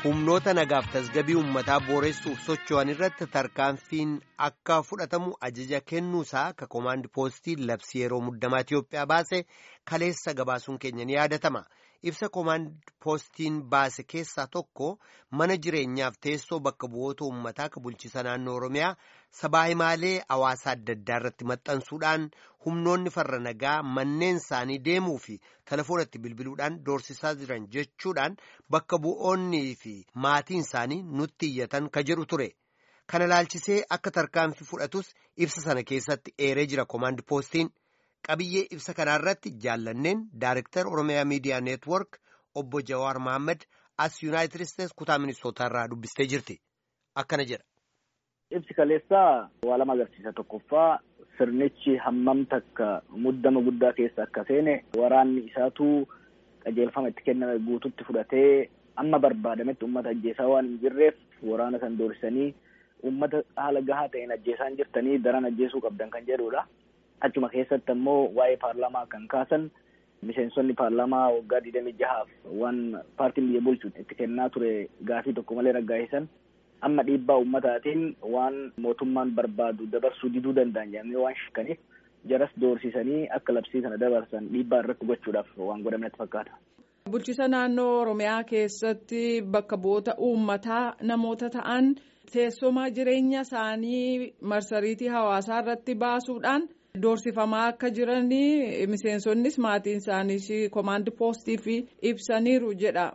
humnoota nagaaf tasgabii uummataa booressuuf socho'an irratti tarkaanfiin akka fudhatamu ajaja kennuusaa ka koomaandi poostii labsii yeroo muddamaa Itiyoophiyaa baase kaleessa gabaasuun keenya ni yaadatama. Ibsa koomaandi poostiin baase keessaa tokko mana jireenyaaf teessoo bakka bu'oota uummataa ka bulchiisa naannoo Oromiyaa sabaa himaalee hawaasaa adda addaa irratti maxxansuudhaan humnoonni farra nagaa manneen isaanii deemuu fi telefoonatti bilbiluudhaan doorsisaa jiran jechuudhaan bakka bu'oonnii fi maatiin isaanii nutti iyyatan ka jedhu ture. Kana ilaalchisee akka tarkaanfii fudhatus ibsa sana keessatti eeree jira koomaandi poostiin. Qabiyyee ibsa kanaarratti jaallanneen Daarektar Oromiyaa Miidiyaa Neetwork obbo Jawaar Mohaammed as Yuunaayitid Isteets kutaa ministootarraa dubbistee jirti. Akkana jedha. Ibsi kaleessaa waa lama agarsiisa. Tokkoffaa sirnichi hammam takka muddama guddaa keessa akka seene waraanni isaatu qajeelfama itti kenname guututti fudhatee amma barbaadametti uummata ajjeesaa waan hin jirreef waraana san doorsisanii uummata haala gahaa ta'een ajjeesaa hin jirtanii daran ajjeesuu qabdan kan jedhudha. Achuma keessatti ammoo waa'ee paarlaamaa kan kaasan miseensonni paarlaamaa waggaa digdamii jahaaf waan paartiin biyya bulchu itti kennaa ture gaafii tokko malee raggaa'isan amma dhiibbaa uummataatiin waan mootummaan barbaadu dabarsuu diduu danda'an jedhamee waan shakkaniif jaras doorsisanii akka labsii kana dabarsan dhiibbaa irratti gochuudhaaf waan godhamnetti fakkaata. Bulchiisa naannoo Oromiyaa keessatti bakka bu'oota uummataa namoota ta'an teessuma jireenya isaanii marsariitii hawaasaa irratti baasuudhaan. Doorsifamaa akka jiranii miseensonnis maatiin isaaniis koomaandi poostii fi ibsaniiru jedha.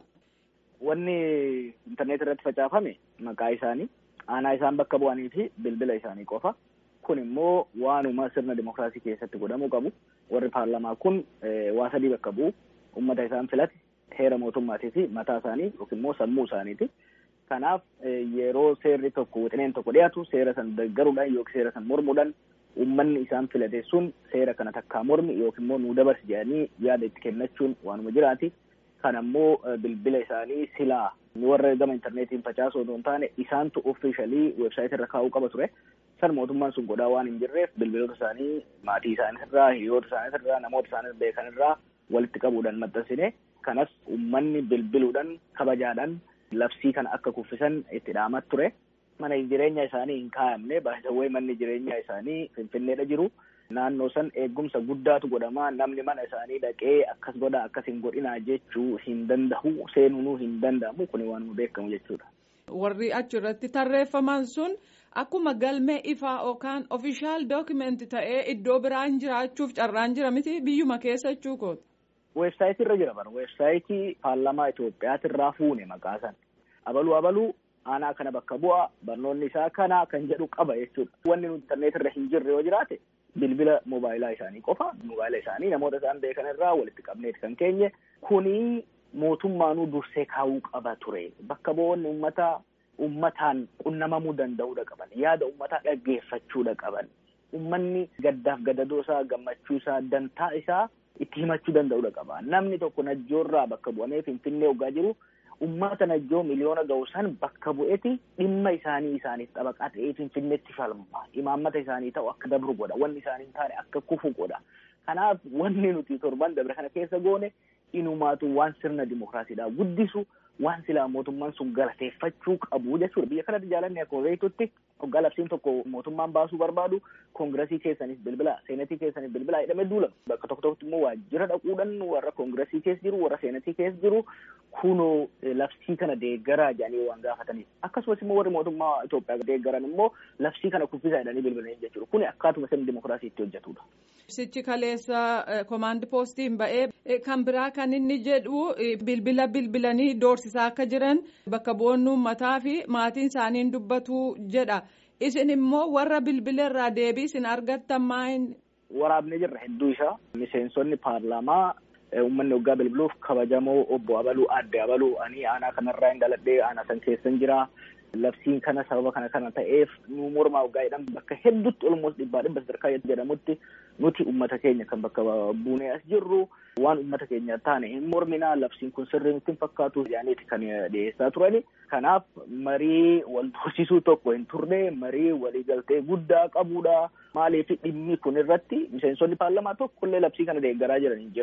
Wanni intarneet irratti facaafame maqaa isaanii aanaa isaan bakka bu'anii fi bilbila isaanii qofa. Kun immoo waanuma sirna dimookiraasii keessatti godhamuu qabu. Warri paarlamaa kun waa sadii bakka bu'u. Uummata isaan filate heera mootummaatii fi mataa isaanii yookiin immoo sammuu isaaniiti. Kanaaf yeroo seerri tokko wixineen tokko dhiyaatu seera san deeggaruudhaan yookiin seera san mormuudhaan Uummanni isaan filate sun seera kana takkaa mormi yookiin immoo nuu dabarsi jedhanii yaada itti kennachuun waanuma jiraati. Kan ammoo bilbila isaanii silaa warra gama intarneetiin facaasu osoo hin taane isaantu offiishalii weebsaayitii irra kaa'uu qaba ture. San mootummaan sun godhaa waan hin jirreef bilbiloota isaanii maatii isaanii irraa hiriyoota isaanii irraa namoota isaanii beekan irraa walitti qabuudhaan maxxansine. Kanas uummanni bilbiluudhaan kabajaadhaan labsii kana akka kuffisan itti dhaamat ture. Mana jireenya isaanii hin kaa'amne baay'ee manni jireenya isaanii finfinneedha jiru. Naannoo san eegumsa guddaatu godhama. Namni mana isaanii dhaqee akkas godha akkas hin godhinaa jechuu hin danda'u. Seenuu hin danda'amu. Kun waanuma beekamu jechuudha. Warri achirratti tarreeffaman sun akkuma galmee ifaa yookaan ofishaal dookimeenti ta'ee iddoo biraan jiraachuuf carraan jira miti biyyuma keessa jechuu kooti. Weebsaayitii irra jira bara. Weebsaayitii paarlamaa Itoophiyaati irraa fuune maqaa san. Abaluu abaluu. aanaa kana bakka bu'a barnoonni isaa kana kan jedhu qaba jechuudha. Wanni nuti intarneet irra hin jirre yoo jiraate bilbila moobaayilaa isaanii qofa moobaayila isaanii namoota isaan beekan irraa walitti qabneeti kan keenye kuni mootummaanuu dursee kaa'uu qaba ture. Bakka bu'oonni uummataa uummataan qunnamamuu danda'uudha qaban yaada uummataa dhaggeeffachuudha qaban uummanni gaddaaf gadadoo isaa gammachuu isaa dantaa isaa itti himachuu danda'uudha qaba. Namni tokko najjoorraa bakka bu'amee finfinnee hoggaa jiru. Uummata najjoo miliyoona ga'u san bakka bu'eeti dhimma isaanii isaaniif xabaqaa ta'ee finfinneetti falma. Imaammata isaanii ta'u akka dabru godha. Wanni isaanii hin taane akka kufu godha. Kanaaf wanni nuti torban dabre kana keessa goone inumaatu waan sirna dimookiraasiidhaa guddisu waan silaa mootummaan sun galateeffachuu qabu jechuudha. Biyya kanatti jaalanne akkuma beektutti hoggaa labsiin tokko mootummaan baasuu barbaadu koongiresii keessanis bilbila seenatii keessanis bilbila jedhamee duulama. Bakka tokko tokkotti immoo waajjira dhaquudhaan warra koongiresii keessa jiru warra seenatii keessa jiru kunoo labsii kana deeggaraa jedhanii waan gaafataniif. Akkasumas immoo warri mootummaa Itoophiyaa deeggaran immoo labsii kana kuffisaa jedhanii bilbilanii jechuudha. Kuni akkaatuma sirni dimookiraasii itti hojjetudha. Ibsichi kaleessa koomaandi poostiin ba'ee kan biraa kan inni jedhu bilbila bilbilanii doorsisaa akka jiran bakka bu'oonni uummataa fi maatiin isaanii dubbatu jedha. Isin immoo warra bilbila irraa deebii isin argattan maayin? Waraabnee jirra hedduu isaa miseensonni paarlaamaa uummanni waggaa bilbiluuf kabajamoo obbo Abaluu adde Abaluu ani aanaa kanarraa hin dhaladhee aanaa san keessan jira. Labsiin kana sababa kana kana ta'eef nu mormaa waggaa jedhan bakka hedduutti olmoos dhibbaa dhibba sadarkaa jedhamutti nuti uummata keenya kan bakka buunee as jirru waan uummata keenya taane hin morminaa labsiin kun sirrii nutti hin fakkaatu jedhaniiti kan dhiyeessaa turani. Kanaaf marii wal tursiisuu tokko hin turre marii waliigaltee guddaa qabudha. Maaliif dhimmi kun irratti miseensonni paarlamaa tokkollee labsii kana deeggaraa jiran hin jiran.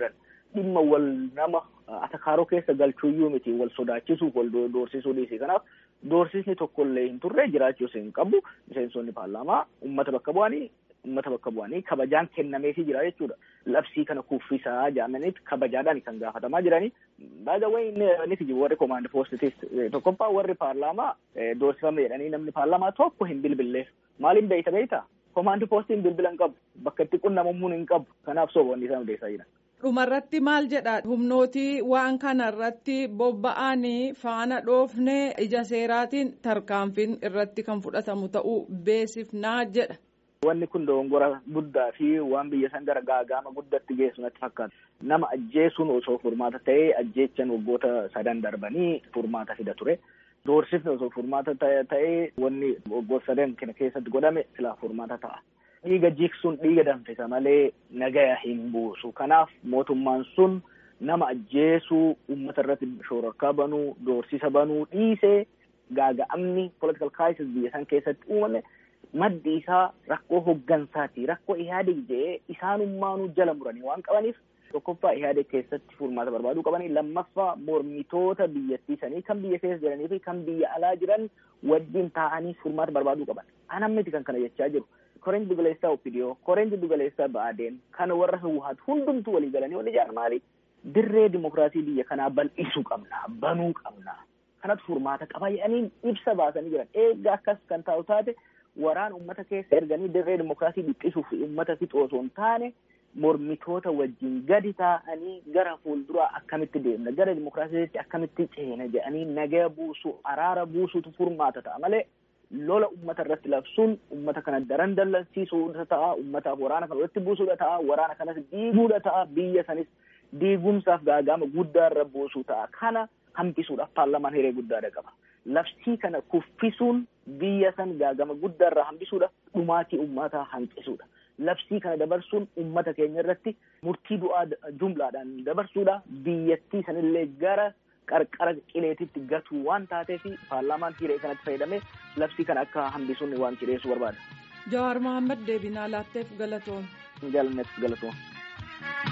dhimma wal nama atakaaroo keessa galchuuyyuu miti wal sodaachisuuf wal doorsisuu dhiisi kanaaf doorsisni tokkollee hin turre jiraachuus hin qabu miseensonni paarlaamaa ummata bakka bu'anii ummata bakka bu'anii kabajaan kennameefii jira jechuudha. Labsii kana kuffisaa jaamanitti kabajaadhaan kan gaafatamaa jiranii. Baay'ee inni jiru warri koomaand poostitis tokkoffaa warri paarlaamaa doorsifame jedhanii namni paarlaamaa tokko hin bilbilleef. Maaliin beeyta beeyta? Koomaand poostiin bilbila hin qabu. Bakka itti qunnamamuu hin qabu. Kanaaf soboonni isaan odeessaa jiran. Dhumarratti maal jedha humnootii waan kanarratti bobba'anii faana dhoofne ija seeraatiin tarkaanfiin irratti kan fudhatamu ta'uu beesifnaa jedha. Wanni kun dogongora guddaa fi waan biyya san gara gaagama guddatti geessu natti fakkaata. Nama ajjeesuun osoo furmaata ta'ee ajjeechan waggoota sadan darbanii furmaata fida ture. Doorsifni osoo furmaata ta'ee wanni waggoota sadan kana keessatti godhame silaa furmaata ta'a. Dhiiga jiksuun dhiiga danfisa malee nagaya hin buusu. Kanaaf mootummaan sun nama ajjeesuu uummata irratti shororkaa banuu doorsisa banuu dhiisee gaaga'amni political crisis biyya san keessatti uumame. maddi isaa rakkoo hoggansaati rakkoo ihaadeg jedhee isaanummaanuu jala muranii waan qabaniif tokkoffaa ihaadeg keessatti furmaata barbaaduu qabanii lammaffaa mormitoota biyyattii sanii kan biyya keessa jiranii fi kan biyya alaa jiran wajjin taa'anii furmaata barbaaduu qaban anam miti kan kana jechaa jiru koreen dugaleessaa opidiyoo koreen dugaleessaa ba'aadeen kan warra hawwaatu hundumtuu walii galanii wal ijaaran maali dirree dimokiraasii biyya kanaa bal'isuu qabna banuu qabna kanatu furmaata qaba jedhanii ibsa baasanii jiran eeggaa akkas kan taa'u taate waraan ummata keessa erganii dirree dimokiraasii dhiphisuuf ummata fixu osoo hin taane mormitoota wajjin gadi taa'anii gara fuulduraa akkamitti deemna gara dimokiraasiitti akkamitti ceena jedhanii nagaya buusu araara buusutu furmaata ta'a malee lola ummata irratti labsuun ummata kana daran dallansiisuudha ta'a ummataaf waraana kana walitti buusuudha ta'a waraana kanas diiguudha ta'a biyya sanis diigumsaaf gaagama guddaa irra buusuu ta'a kana hambisuudhaaf paarlamaan hiree guddaadha qaba. labsii kana kuffisuun biyya san gaagama guddaa irraa hambisuudha dhumaatii ummataa hanqisuudha labsii kana dabarsuun ummata keenya irratti murtii du'aa jumlaadhaan dabarsuudha biyyattii sanillee gara qarqara qileetitti gatuu waan taateef paarlaamaan hiree kanatti fayyadamee labsii kana akka hambisuun waan cidheessu barbaada. Jawaar Mohaammed deebinaa laatteef galatoom. Jaalanneef galatoom.